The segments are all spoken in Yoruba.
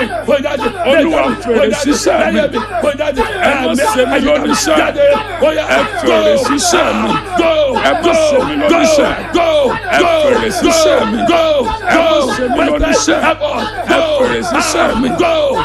mi kó jáde Olúwa fèrè sísẹ́ mi. Ẹ má ṣe mí lóníṣẹ́. Ẹ fèrè sísẹ́ mi. Ẹ má ṣe mí lóníṣẹ́. Ẹ fèrè sísẹ́ mi. Ẹ má ṣe mí lóníṣẹ́. Ẹ fèrè sísẹ́ mi.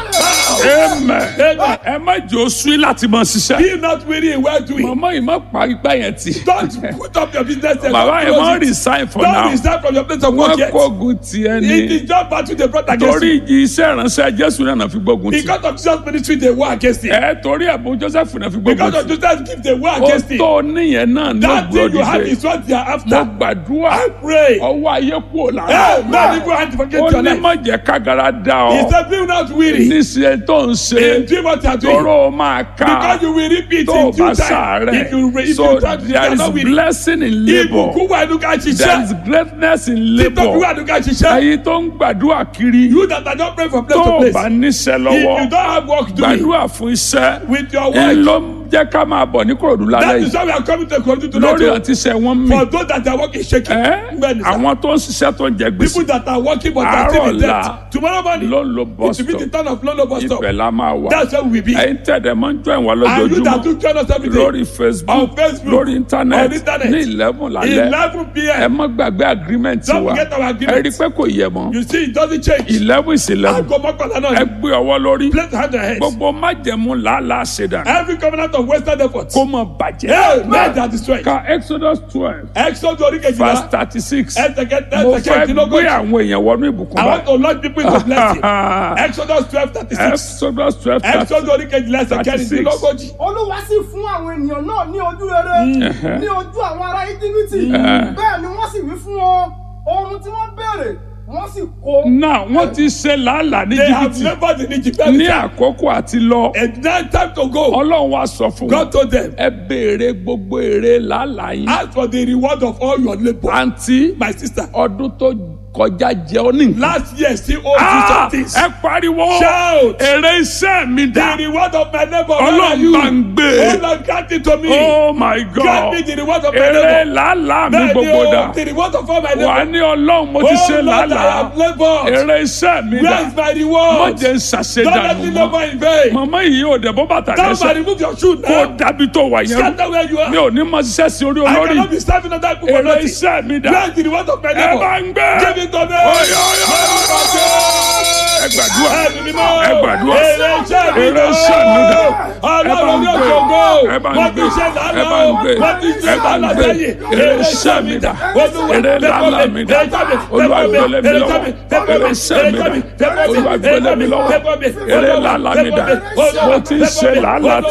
Amen. Ẹ má jẹ́ oṣù láti máa ṣiṣẹ́. Be not weary in well doing. Màmá yìí má pa igbá yẹn tì. Don't put up your business there. Bàbá yẹn Don't má close it. resign for Don't now. resign from your place of work Wọ́n yet. kógun tiẹ̀ It ni. is just battle they brought against Torí you. ìjì iṣẹ́ ìránṣẹ́ Jésù náà fi gbógun tì. Because of Jesus ministry they war against it. Ẹ torí ẹ̀bùn Joseph náà fi gbógun Because of tì. Jesus gift they war Ó against it. tó níyẹn náà ló That thing you have gbòdìde. is what they are Mo after. gbàdúrà I pray. ọwọ́ ayé kúrò lára. Hey, man, if you want to forget Ó your ní life. má jẹ́ kágara dá He ọ. said, be not weary. Níṣẹ́ tó ń In ṣe doing what you are doing. tóró máa ká Because you will repeat tó o in due bá time. If you, sàárẹ̀. if So you try to you there are is not weary. blessing in labour. Ibùkún wà nínú ká There is ṣiṣẹ́. greatness in Títọ́ bí wà labour. nínú ká ṣiṣẹ́. Ẹyin tó ń gbàdúrà kiri You that are not praying from place tó to o place. bá níṣẹ́ If lọ́wọ́ you don't have work doing gbàdúrà fún iṣẹ́. with your Ẹ work, ló ń jẹ́ ká máa bọ̀ ní Kòròdú that lálẹ́ is yìí. why we are coming to continue to Lórí let àti iṣẹ́ wọn mì. For those that are working shaking, Ẹ́ Bẹ́ẹ̀ni sir. àwọn tó ń ṣiṣẹ́ tó ń jẹ gbèsè people that are working but are still in Àárọ̀ debt. ọ̀la Tomorrow morning, ló ń lo bus it will be the stop. turn of Lolo bus stop. Ibẹ̀ la máa wà. That's where we will be. Ẹyin tẹ̀dẹ̀ máa ń jọ ìwà And you that lójoojúmọ́ do join us every day. lórí Facebook On Facebook, lórí on internet internet, ní eleven lálẹ́. 11 Ẹ p.m. má gbàgbé agreement Don't wa. forget our Ẹ agreement. rí i pé kò yẹ mọ́. You see, it doesn't change. eleven is eleven. Aago mọ́kànlá náà Ẹ ni. gbé ọwọ́ lórí. Place hand on head. Gbogbo májẹ̀mú làálàá ṣèdá. Every covenant of Western effort. Kó mọ̀ bàjẹ́. Hey, men that destroy. Ka Exodus twelve Exodus orí verse kejìlá. thirty six. Ẹsẹ̀ Mo fẹ́ gbé kẹtìlógójì. àwọn èèyàn wọnú ìbùkún I want báyìí. to launch people into blessing. Exodus twelve thirty six. Exodus twelve thirty Exodus orí kejìlá ẹsẹ̀ 36. kẹrìndínlógójì. olúwa sì fún àwọn ènìyàn náà ní ojú rere ní ojú àwọn ará íjíbítì bẹ́ẹ̀ ni wọ́n sì wí fún wọn ohun tí wọ́n béèrè wọ́n sì kó. náà wọ́n ti ṣe làálàá ní They have jìbìtì labored in Egypt. ní àkókò àti lọ And now time to go. ọlọ́run wa sọ fún God wọn told them, ẹ béèrè gbogbo èrè làálàá yín ask for the reward of all your labour. àǹtí My sister, ọdún tó kọjá jẹ ọ ní nǹkan. last year still owes you Ah, some things. ẹ pariwo Shout. èrè iṣẹ́ mi The dá reward of my labour, where are ọlọ́run you? bá ń gbé Oh Lord, grant it to me. oh my Grant god me the reward of my èrè labour. làálàá mi Bẹ́ẹ̀ni gbogbo o, dà the reward of all my wà labour. ní ọlọ́run mo ti Oh ṣe Lord, I làálàá have laboured. èrè iṣẹ́ mi Where dà is my mo reward? jẹ́ ń Don't let ṣàṣedànù me mọ́ labour in vain. màmá yìí ò dẹ̀ bọ́ bàtà Somebody lẹ́sẹ̀ remove your shoe kó now. dábì tó wà yẹn rú. Scatter where you mi are. ò ní máa ṣiṣẹ́ sí orí I olórí cannot be serving other people for èrè nothing. iṣẹ́ mi dà Grant the reward of my ẹ bá labour. ń gbé Give it to me. Oyo, oyo, ẹ gbàdúrà Ẹ̀mí mímọ́. ẹ gbàdúrà Èrè iṣẹ́ mi èrè dà. iṣẹ́ mi dà ẹ bá Ọlọ́run ń ní gbé òṣogbo. ẹ bá ń Wọ́n gbé ti ṣe ẹ lánàá. bá ń gbé Wọ́n ti ṣe ẹ bá ń lánàá gbé sẹ́yìn. èrè iṣẹ́ mi dà èrè làálàá mi dà olúwa gbélé mi lọ́wọ́ èrè iṣẹ́ mi dà olúwa gbélé mi lọ́wọ́ èrè làálàá mi dà mo ti ń ṣe làálàá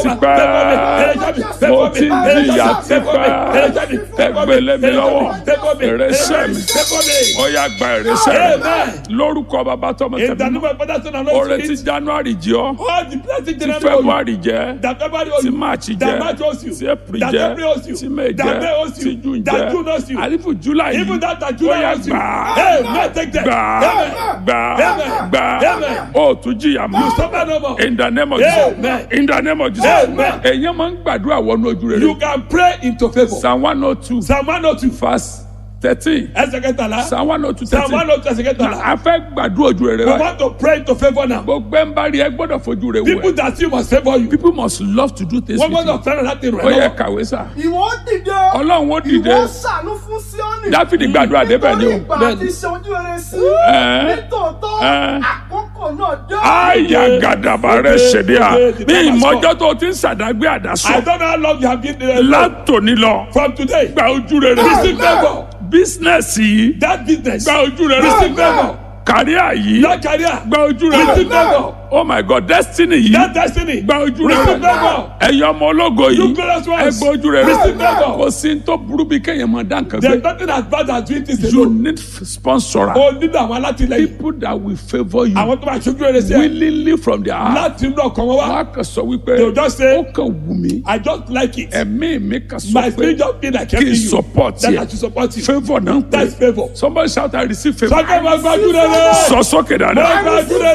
tipẹ́ mo ti ń jìyà tipẹ́ ẹ gbélé mi lọ́wọ́ èrè iṣẹ́ mi ó yá gba èrè iṣẹ́ mi Amen. lórúkọ bàbá tọmọ In the tẹ̀mí name of Father, Son, and oore Holy ti Spirit. january jẹ ọ́ All the blessings ti in the february jẹ that February owes ti you, march that jẹ March owes you, ti april that jẹ April owes you, ti may that May jẹ owes you, ti june that June jẹ owes you. àlefu july Even yìí that that ó July yá owes you. gbà Hey, man, take that. gbà Amen. gbà Amen. gbà Amen. ó tún jìyà You mọ́ suffer no more. in the name of jesus Amen. in the name of jesus Amen. èyàn máa ń gbàdúrà wọnú ojú You rere can pray into favor. psalm one oh two Psalm 102, verse thirteen ẹsẹ̀ kẹtàlá. psalm one oh two Psalm thirteen 102, ẹsẹ̀ kẹtàlá. a fẹ́ gbàdúrà ojú rere We wa want to pray into favor now. gbogbo ẹ̀ ń bá rí ẹ gbọ́dọ̀ fojú rẹ wò People ẹ́ that see must favor you. people must love to do things Wọ́n with you gbọ́dọ̀ fẹ́ràn láti rẹ̀ ó yẹ lọ́wọ́. kàwé sá ìwọ ó dìde ọlọ́run ó dìde ìwọ ó ṣàánú fún síọ́nì dáfídì gbàdúrà débẹ̀ ni nítorí o ìgbà Bẹ́ẹ̀ni. àti ṣe ojú rere sí Ẹ́. nítòótọ́ Ẹ́. àkókò náà dé. àyà gàdàbà rẹ ṣèdí à Dìde, bí dìde, ìmọ̀jọ́ tó ti ń sàdágbé I àdásọ don't know how long you have been there. látòní lọ From today, gba ojú rere receive favor. bísínẹ́sì yìí That business, gba ojú rere receive favor. kàríà yìí That career, gba ojú rere receive favor. oh my god destiny yìí That destiny, gba ojú receive rere favor. ẹ̀yin ọmọ ológo You yìí glorious ẹ ones, gba ojú rere receive favor. kò sí ní tó burú bí kéèyàn máa dá nǹkan There's gbé nothing as bad as doing things you alone. need sponsor O nílò àwọn alátìlẹyìn. people that will favour you Àwọn tó máa ṣojú rere sí ẹ. willingly from their heart Láti inú ọkàn wọn wá. wọ́n á kàn sọ wípé They will just say, ó kàn wù mí I just like it. ẹ̀mí mi kàn My sọ pé spirit just feel like kí n helping you. support That I yẹ should support you. favour náà ń That's pè favour. somebody shout I receive favour Sọ́kẹ́ máa gbájú rere. sọ sókè Máa dáadáa gbájú rere.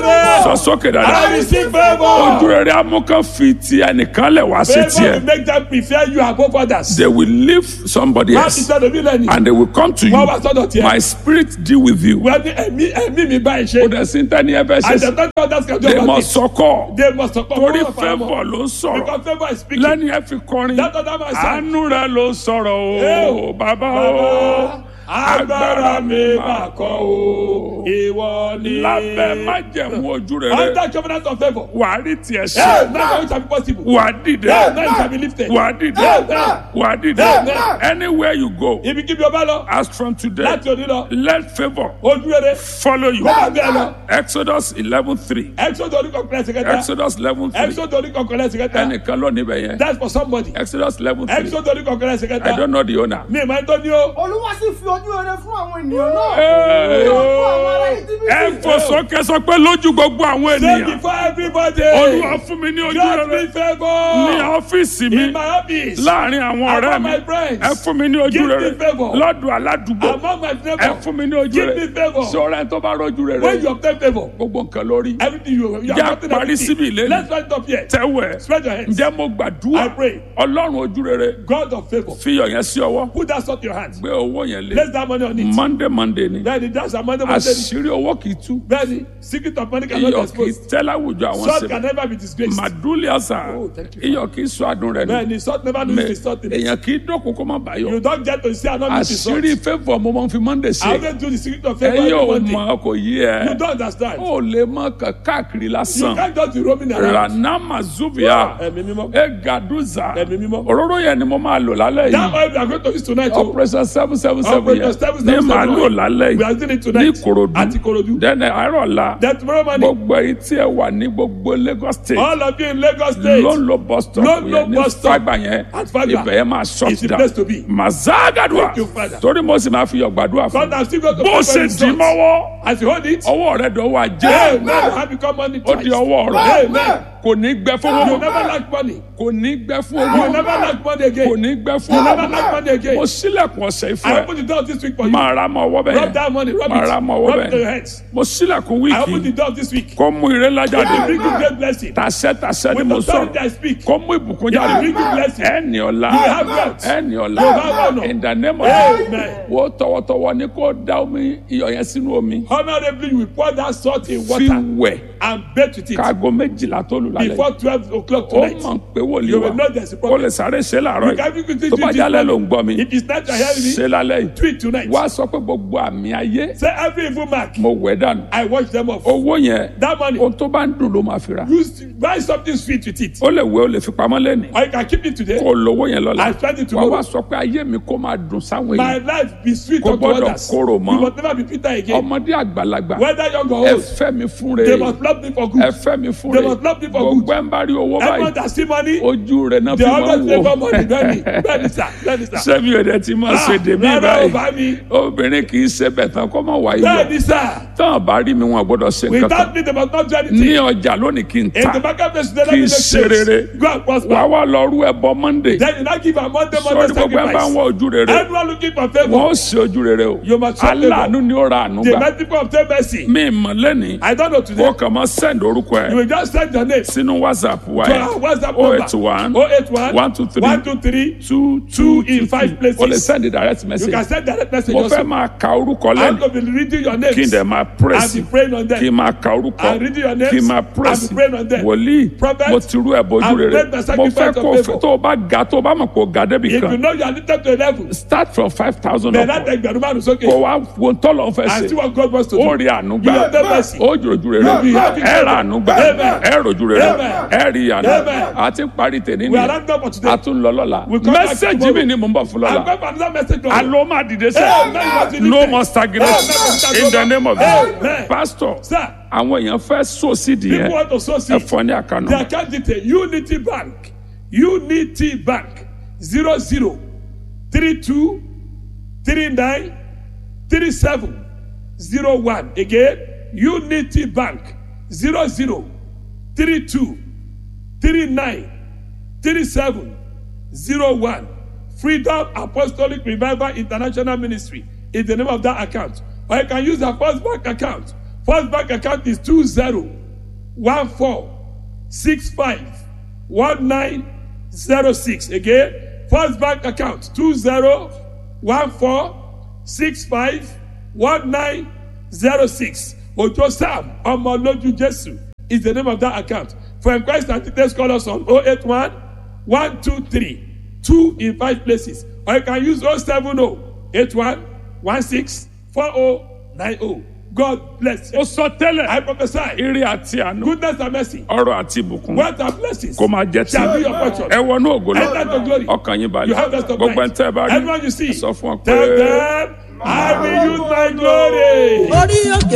sọ sókè I dáadáa receive ojú favour. rere amúkan fi ti ẹnìkan lẹ̀ wá sí Favour tiẹ̀ will make them prefer you above others. they will leave somebody Má ti else sọ̀rọ̀ mi lẹ́nu. and they will come to you Wọ́n wá sọ́dọ̀ tiẹ̀. my spirit deal with you Wọ́n ní ẹ̀mí ẹ̀mí mi báyìí kò ṣe. dẹ̀ sí tẹ́ni ẹ fẹ́ ṣe And sí the third others can do they about must it. sọkọ They must support. torí one of our favour more. ló ń sọ̀rọ̀ Because favour is speaking. lẹ́ni ẹ fi kọrin That other man said. àánú rẹ ló ń sọ̀rọ̀ Ẹ o o, bàbá Bàbá, o agbára mi mà kọ́ o, ìwọ ni. lábẹ́ májẹ̀mú ojú rere Under covenant of favour. wà á rí tiẹ̀ Hey, ṣe now it shall be possible. wà á dìde Hey, now it shall be lifted. wà á dìde Hey, now. wà á dìde Hey, anywhere you go Ibikíbi ọba lọ. as from today Láti òní lọ. let favour Ojú rere. follow you Kó máa bí ẹ lọ. exodus eleven three Exodus orí kọ̀ọ̀kan ẹsẹ̀ kẹta. exodus eleven three Exodus orí kọ̀ọ̀kan ẹsẹ̀ kẹta. ẹnìkan ló níbẹ̀ yẹn That's for somebody. exodus eleven three Exodus orí kọ̀ọ̀kan ẹsẹ̀ i kẹta. don't know the owner. Mi ì máa ń tó ní o. olúwa sì fi ojú rere fún àwọn ènìyàn náà Hey. ní ojú àwọn ará ẹ íjíbítì fò sókè sọ pé lójú gbogbo àwọn Say ènìyàn before everybody. olúwa fún mi ní ojú Grant me rere ní favour. ọ́fíìsì mi In my office. láàrin àwọn ọ̀rẹ́ Among mi my friends. ẹ fún mi ní ojú Give me rere favour. lọ́dọ̀ aládùúgbò Among my ẹ neighbours. fún mi ní ojú Give rere me favour. sọ̀rọ̀ ẹ tó bá rọ́jú rere When you obtain favour. gbogbo nǹkan lórí Everything you you Já are gotten parí síbi everything. ìlérí. Let's stand up here. tẹ́wẹ̀ Spread your hands. ǹjẹ́ mo gbàdúrà I pray. ọlọ́run ojú rere God of favour. fi iyọ̀ yẹn sí ọwọ́ Put that salt in your hand. gbé owó yẹn lé Place that money on it. monday monday ni Bẹ́ẹ̀ni that's our money money. àṣírí owó kì í tú Bẹ́ẹ̀ni secret of money cannot be iyọ̀ kì í exposed. tẹ́ láwùjọ àwọn Salt sèbè can never be disgraced. màdúlì àṣà Oh, thank you, iyọ̀ kì í sọ adùn rẹ̀ nù Bẹ́ẹ̀ni salt never lose the salt in it. èèyàn kì í dókun kó má bàyọ̀ You don't get to see another the salt. àṣírí favour mo máa ń fi monday I ṣe always do the secret of favour ẹ every yóò Monday. mọ kò yí You ẹ don't understand. ó lè mọ kà- káàkiri You lásán can't just be roaming around. ranama zuvia Ẹ̀mí mímọ́. egaduza Ẹ̀mí mímọ́. òróró yẹn ni mo máa lò lálẹ́ That yìí oil we are going to use tonight. o. operation seven seven seven Operation yẹn seven ní seven màá seven lò oil. lálẹ́ We are yìí doing it ní tonight. Ìkòròdú Àti Ìkòròdú. dẹ́nẹ̀ àárọ̀ la Then tomorrow morning. gbogbo èyí tí ẹ wà ní gbogbo Lagos state All of you in Lagos State. ló ń lo bus stop Ló ń lo yẹn ní bus stop. Fágbà yẹn At Fagba. ibẹ̀ yẹn máa shut It's the down place to be. mazagadua Thank you, Father. torí mo sì máa fi yọ̀ gbàdúrà fún God has still got to bó pray ṣe for his dì sons. mọ́wọ́ As you hold it. ọwọ́ rẹ̀ dọ̀wọ́ Amen. ajé Have become money ó di ọwọ́ rẹ̀ Amen. kò ní gbẹ fún You owó never lack money. kò ní gbẹ fún You owó never lack money kò again. ní gbẹ fún You never owó lack money again. mo sílẹ̀kùn ọ̀sẹ̀ I ìfọ̀ ẹ̀ open the door this week for you. máa ra mọ́ ọwọ́ Rub bẹ́ẹ̀ that money. Rub máa it. ra mọ́ ọwọ́ Rub it to your bẹ́ẹ̀ hands. mo sílẹ̀kùn I open the wíìkì door this week. kó mú ire ńlá It jáde bring you great blessing. tàṣẹ tàṣẹ ni With mo authority sọ̀rọ̀ I speak. kó mú ìbùkún It jáde bring you blessing. ẹni ọ̀la You have wealth. ẹni ọ̀la You have honor. in the name of Amen. Jesus wo tọwọ́tọwọ́ ni kó da omi iyọ̀ yẹn sínú omi Honorably, you will pour that salt in fi water wẹ̀ and bathe with it káago méjìlá tó lù lálẹ́ before twelve o'clock ó tonight. mọ̀ pé wòlíì You wa will know there's a kó problem. lè sáré ṣe láàárọ̀ You can yìí quickly tó bá do jálẹ̀ this ló ń gbọ́ mi If it's not your hearing ṣe me, lálẹ́ yìí do it tonight. wá sọ pé gbogbo àmì ayé Say every evil mark, mo wẹ̀ dànù I wash them off. owó yẹn That money, ohun tó bá ń dùn ló máa fi ra use buy something sweet with it. ó lè wẹ̀ ó lè fi pamọ́ lẹ́nìí Or you can keep it today. kó o lówó yẹn lọ́la I spend it wá tomorrow. wá sọ pé ayé mi kó máa dùn sáwọn My èèyàn life be sweet Kò unto gbọ́dọ̀ others. korò mọ́. You must never be bitter again. ọmọdé àgbàlagbà Whether young or ẹ old, fẹ́ mi fún they re must love me for ẹ good. fẹ́ mi fún They re must love me for gbogbo good. ẹ̀ ń bá rí owó Everyone báyìí that see money, ojú rẹ̀ náà they fi máa always ń favor wò money. Bẹ́ẹ̀ni, bẹ́ẹ̀ni sà, bẹ́ẹ̀ni sà. sẹ́mi ò dẹ̀ ti máa ṣe dèmí Rárá o báyìí bá mi. obìnrin kì í ṣe bẹ̀ tán kó má wáyé lọ Bẹ́ẹ̀ni sà. tán bá rí mi wọn gbọ́dọ̀ ṣe nǹkan kan Without me, they must not do ní anything. ọjà lónìí kí n In ta the marketplace, they Kì don't í make ṣe rere. sense. Go and wà prosper. wá lọ rú ẹbọ monday Then you now give a Monday, sọ́ọ́dún Monday gbogbo ẹ̀ bá ń sacrifice. wọ ojú rere Everyone looking for wọn favor. ó ṣe ojú rere o You must show favour. aláàánú ni ó ra àánú The gbà merciful obtain mercy. mi mọ̀ lẹ́nìí I don't know kó today. kàn máa send orúkọ You ẹ̀ will just send your name sínú whatsapp wa to ẹ̀ our WhatsApp oh number. eight one 081 one two three 123 two two in five places. o lè send direct You message can send direct message mo fẹ́ also. máa ka orúkọ I'm lẹ́nu going to be reading your names kí n dẹ̀ máa and press be praying on kí n them. máa ka orúkọ And reading your names kí n máa and press be praying on them. wòlíì Prophet, mo ti rú ẹ̀ bójú I've rere made the mo sacrifice fẹ́ of kó o favour. fẹ́ tó o bá ga tó o bá mọ̀ kó o ga débi If you kan know you are lifted to a level, start from five thousand then up that ẹgbẹ̀rún márùn sókè. kó wá wo tọ́lọ̀ fẹ́ And see ṣe what God wants to do. ó rí àánú You gbà have the mercy. ó jòjú rere You have the ẹ ra àánú gbà Amen. ẹ rojú rere Amen. ẹ rí àánú Amen. àti parí tèmi We are ni not done for today. a tún lọ lọ́la We come back mẹ́sẹ̀gì tomorrow. mi ni mo ń bọ̀ fún I'm lọ́la going for another message. to you. alo máa dìde Amen. sẹ́ no more stagnation in the name of Amen. Jesus pastor Sir, àwọn èèyàn fẹ́ sọ sídìí people yẹn want to sow ẹ seed. fọ ní àkànnà The account detail Unity Bank Unity Bank zero zero three two three nine three seven zero one again Unity Bank zero zero three two three nine three seven zero one Freedom Apostolic Revival International Ministry is the name of that account or you can use the First Bank account First Bank account is two zero one four six five one nine zero six again first bank account two zero one four six five one nine zero six ojo sam ọmọlójú jésù is the name of that account for inquiries and details call us on oh eight one one two three two in five places or you can use oh seven oh eight one one six four oh nine oh god bless you ó sọ tẹ́lẹ̀ i prophesy ire àti àánú goodness and mercy ọrọ̀ àti ìbùkún wealth and blessings kó máa jẹ́ tí shall be your portion. ẹ wọnú ògo Enter to glory. lọ ọkàn yín you balẹ̀ have rest of gbogbo ẹ̀ ń mind tẹ́ ẹ bá rí everyone you see ẹ sọ fún ọ pé. tell them i will use my glory. orí òkè